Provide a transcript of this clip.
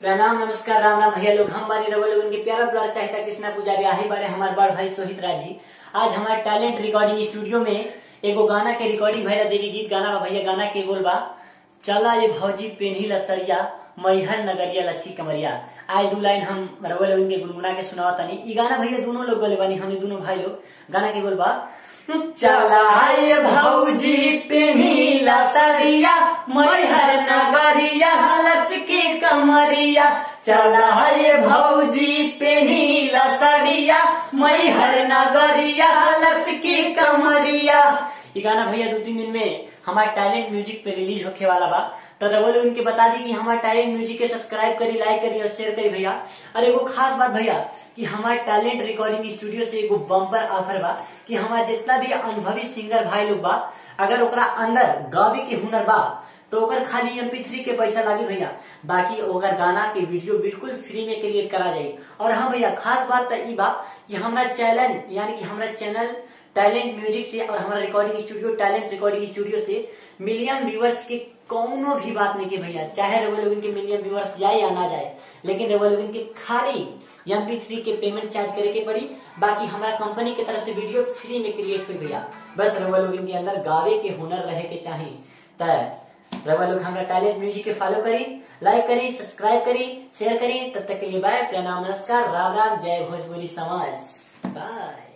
प्रणाम नमस्कार राम राम भैया लोग हम बानी रवल उनके प्यारा द्वारा चाहता कृष्णा पुजारी आही बारे हमारे बड़ भाई सोहित राज जी आज हमारे टैलेंट रिकॉर्डिंग स्टूडियो में एगो गाना के रिकॉर्डिंग भैया देवी गीत गाना बा भैया गाना के बोल बा चला ये भौजी पेन्ही लसरिया मैहर नगरिया लच्छी कमरिया आए दू लाइन हम रवल उनके गुनगुना के सुनावा तनी ई गाना भैया दोनों लोग बोले बानी हम दोनों भाई लोग गाना के बोल बा चला ये भौजी पेन्ही लसरिया मैहर नगरिया लचकी कमरिया चला ये भौजी पेन्ही लसरिया मैहर नगरिया लचकी कमरिया ये गाना भैया दो तीन दिन में हमारे टैलेंट म्यूजिक पे रिलीज होके वाला बा तो रवल उनके बता दी कि हमारे टैलेंट म्यूजिक के सब्सक्राइब करी लाइक करी और शेयर करी भैया और एगो खास बात भैया कि हमारे टैलेंट रिकॉर्डिंग स्टूडियो से एगो बम्पर ऑफर बा कि हमारा जितना भी अनुभवी सिंगर भाई लोग बा अगर ओकरा अंदर गावे के हुनर बा तो ओकर खाली एम पी थ्री के पैसा लागी भैया बाकी ओकर गाना के वीडियो बिल्कुल फ्री में क्रिएट करा जाये और हाँ भैया खास बात तो ई बा कि हमारा चैनल यानी कि हमारा चैनल टैलेंट म्यूजिक से और हमारा recording studio talent recording studio से मिलियन व्यूअर्स के कोनो भी बात नहीं की भैया चाहे रेवोल्यून के मिलियन व्यूअर्स जाए या ना जाए लेकिन रेवोल्यून के खाली एम पी थ्री के पेमेंट चार्ज करे के पड़ी बाकी हमारा कंपनी की तरफ से वीडियो फ्री में क्रिएट हुई भैया बस रेवोल्यून के अंदर गावे के हुनर रहे के चाहिए तय रवा लोग हमारा टैलेंट म्यूजिक के फॉलो करी लाइक करी सब्सक्राइब करी शेयर करी तब तक के लिए बाय प्रणाम नमस्कार राम राम जय भोजपुरी समाज बाय